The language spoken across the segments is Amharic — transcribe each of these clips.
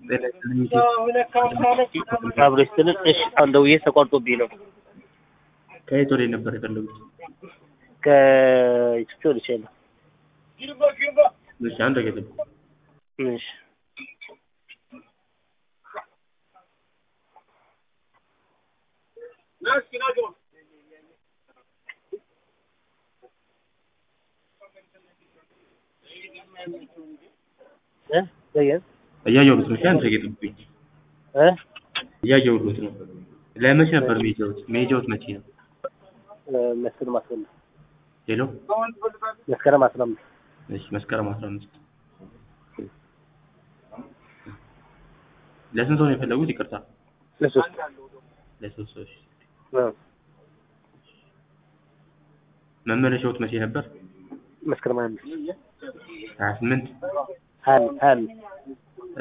አብሮ ስትል እሺ አሁን ደውዬ ተቋርጦብኝ ነው። ከየት ወዴት ነበር የፈለጉት? ከኢትዮጵያ ወደ ቻይና። እሺ አንድ ደቂቃ ጠብቁ። እሺ እ በየት እያየሁት ነው። እሺ አንድ ደቂቃ ጠብቁኝ። እ እያየሁት ነው። ለመቼ ነበር መሄጃዎት? መሄጃዎት መቼ ነው? መስከረም አስራ አምስት ሄሎ መስከረም አስራ አምስት እሺ መስከረም አስራ አምስት ለስንት ሰው ነው የፈለጉት? ይቅርታ ለሶስት ለሶስት ሰዎች። እ መመለሻዎት መቼ ነበር? መስከረም ሀያ አምስት ሀያ ስምንት ሀያ አምስት ሀያ አምስት እ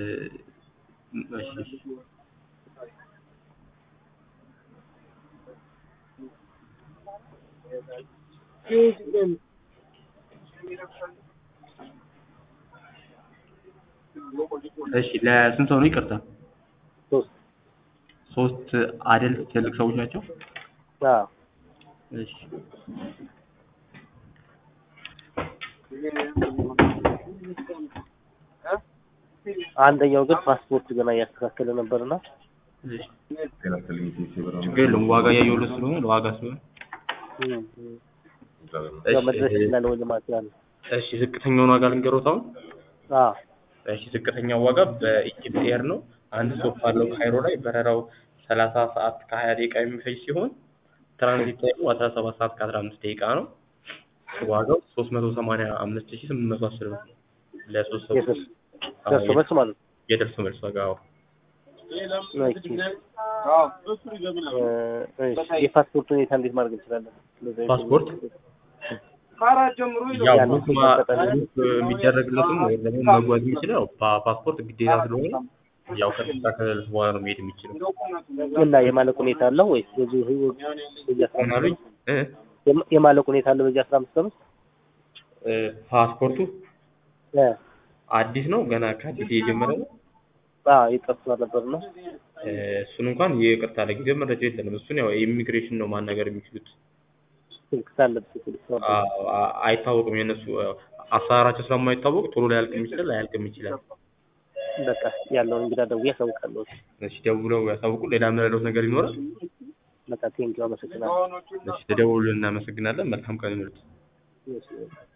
እሺ እሺ እሺ ለስንት ሰው ነው? ይቅርታ ሶስት ሶስት አደልት ትልቅ ሰዎች ናቸው? አዎ እሺ አንደኛው ግን ፓስፖርት ገና እያስተካከለ ነበርና እሺ ችግር የለውም። ዋጋ እያየሁለት ስለሆነ ለዋጋ ስለሆነ ያው መድረስ እሺ ይችላል ወይ ለማለት ያለ እሺ ዝቅተኛውን ዋጋ ልንገሮት አሁን አዎ እሺ ዝቅተኛው ዋጋ በኢጅፕት ኤር ነው። አንድ ስቶፕ አለው ካይሮ ላይ በረራው ሰላሳ ሰዓት ከሀያ ደቂቃ የሚፈጅ ሲሆን ትራንዚት ታይሙ አስራ ሰባት ሰዓት ከአስራ አምስት ደቂቃ ነው። ዋጋው ሶስት መቶ ሰማንያ አምስት ሺህ ስምንት መቶ አስር ብር ለሶስት ሰው የደርስ አዎ፣ ደርሶ መልስ ማለት ነው። የደርሶ መልስ ዋጋ አዎ። ኦኬ። እ እሺ የፓስፖርት ሁኔታ እንዴት ማድረግ እንችላለን? ፓስፖርት ያው ያለው ቡክ ማ- ቡክ የሚደረግለትም ወይም ደግሞ መጓዝ የሚችለው ፓ- ፓስፖርት ግዴታ ስለሆነ ያው ከስልሳ ከሰልስ በኋላ ነው መሄድ የሚችለው። እና የማለቅ ሁኔታ አለው ወይስ በዚህ በዚህ አስራ ምን አምስት አሉኝ? እ? የማ- የማለቅ ሁኔታ አለው በዚህ አስራ አምስት ቀን ውስጥ? እ፣ ፓስፖርቱ እ አዲስ ነው ገና ከአዲስ የጀመረ ነው። አዎ ይጠፍቷል ነበርና እ፣ እሱን እንኳን ይቅርታ ለጊዜው መረጃ የለንም። እሱን ያው ኢሚግሬሽን ነው ማናገር የሚችሉት። ስልክ ሳለብስ ስልክ አ- አ- አይታወቅም የእነሱ ያው አሰራራቸው ስለማይታወቅ ቶሎ ሊያልቅም ይችላል ላያልቅም ይችላል። በቃ ያለውን እንግዳ ደውዬ አሳውቃለሁ። እሺ ደውለው ያሳውቁ። ሌላ የምረዳዎት ነገር ይኖራል? በቃ ቴንኪው አመሰግናለሁ። እሺ ተደውሉልን፣ እናመሰግናለን። መልካም ቀን ይሁንልዎት። እሺ